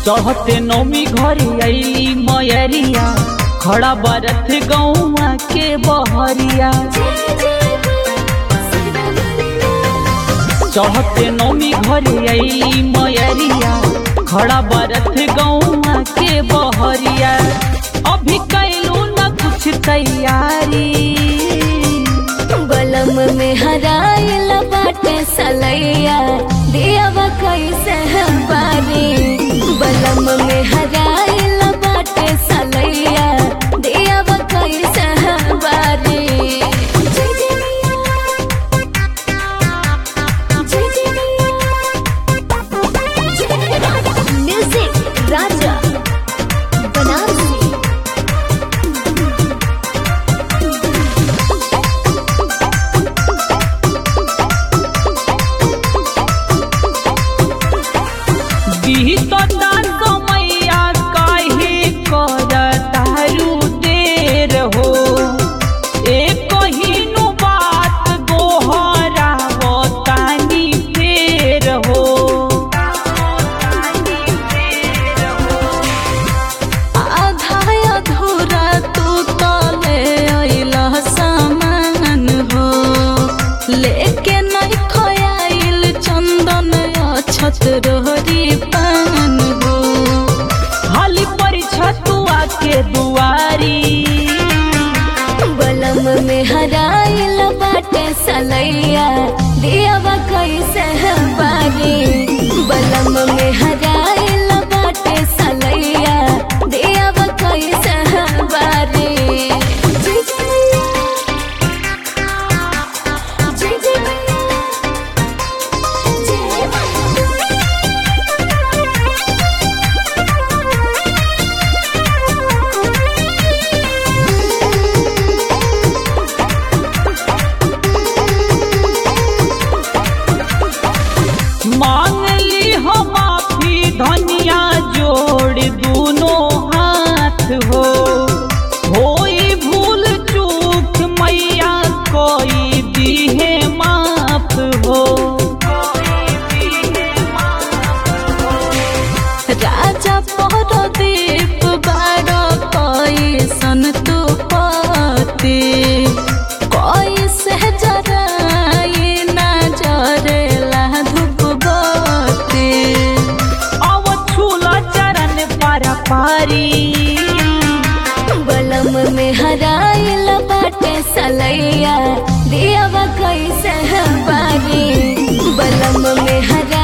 चढ़ते नौमी घरे अली मयरिया खड़ा बरथ गौआ के बहरिया चढ़ते नौमी घरे अली मयरिया खड़ा बरथ गौआ के बहरिया अभी कैलू न कुछ तैयारी बलम में हराइल बाटे सलैया दियावा कैसे बारी बलम में हराइल बाटे सलैया दियावा कैसे बारी म्यूजिक राजा बनारसी बीतता समैया काहे करतारू देर हो एक हिनु बात गोहरावतानी फेर हो आधा अधूरा तू तले अइला सामान हो लेके नहीं खयाइल चंदन अछत रोहरी पान हो हाली परिछतुआ के दुआरी बलम में हराइल बाटे सलैया दियावा कैसे बारी बलम में हराइल बाटे सलैया दियावा कैसे बारी मांग ली हो माफी धनिया जोड़ दोनों हाथ हो होई भूल चूक मैया कोई दीहे माफ हो राजा परदीप बारो कोई सन तू पति कोई से जराई ना जरेला धूप बत्ती अब छूला चरण पारा पारी बलम में हराइल बाटे सलैया दियावा कैसे बारी बलम में हरा